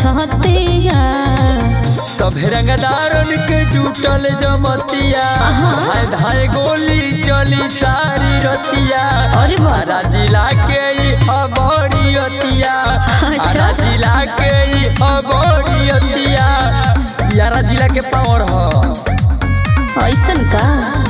छतिया सभे रंगदारन के जुटल जमतिया धाय धाय गोली चली सारी रतिया अरे बाप। आरा जिला के ई खबरियतिया अच्छा। आरा जिला के ई खबरियतिया यारा जिला के पावर ह ऐसन का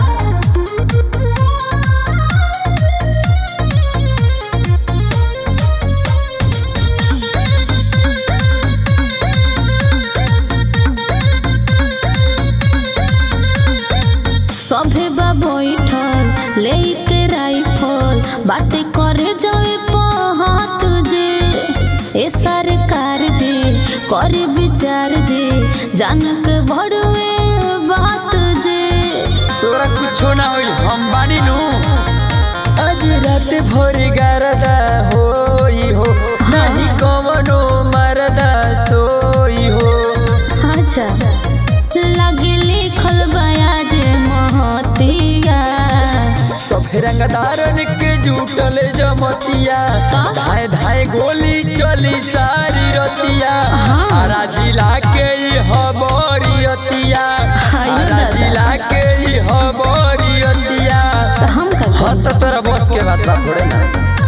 सभे बा बैठल लेके राइफल बाटे करे जावे पहात जे ए सरकार जे करे विचार जे जानक बड़वे बात जे तोरा कुछो ना होई हम बानी नु आज रात भोर गरदा होई हो नहीं कवनो मरदा सोई हो अच्छा लगे लिखल बयाज महतिया सफे रंगदारन के जुटल जमतिया का? धाय धाय गोली चली सारी रतिया हाँ। आरा जिला के ई हबरियतिया हायो आरा दादा। जिला के ई हबरियतिया तो हम का हाँ करी? तो तोरा बस के बात बा थोड़े ना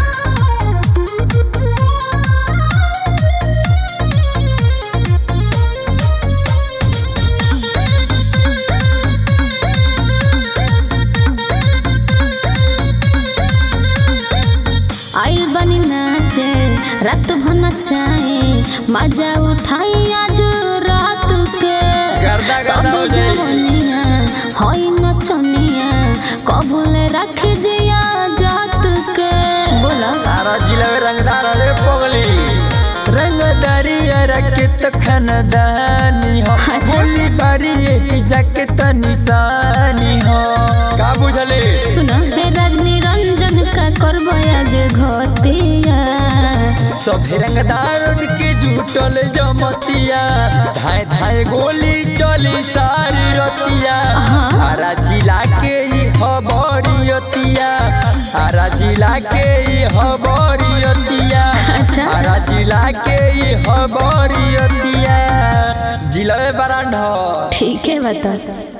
आइल बनी नाचे रात भर नचाए मजा उठाई आज रात के गर्दा गर्दा हो कबो जाई। जवनिया होई नचनिया कबूले रख जिया जात के बोला तारा जिला में रंगदार रे पगली रंगदारी रखे तो खानदानी हो अच्छा। बोली बारी एक जाके तो निशानी हो का बुझले सुना हे रजनी रंजन का करबो आज घतिया सभे रंगदार के जुटल जमतिया धाय धाय गोली चली सारी रतिया हाँ। आरा जिला के ई हबरियतिया आरा जिला के ई हबरियतिया अच्छा। आरा जिला के ई हबरियतिया जिला में बरांड हो ठीक है बता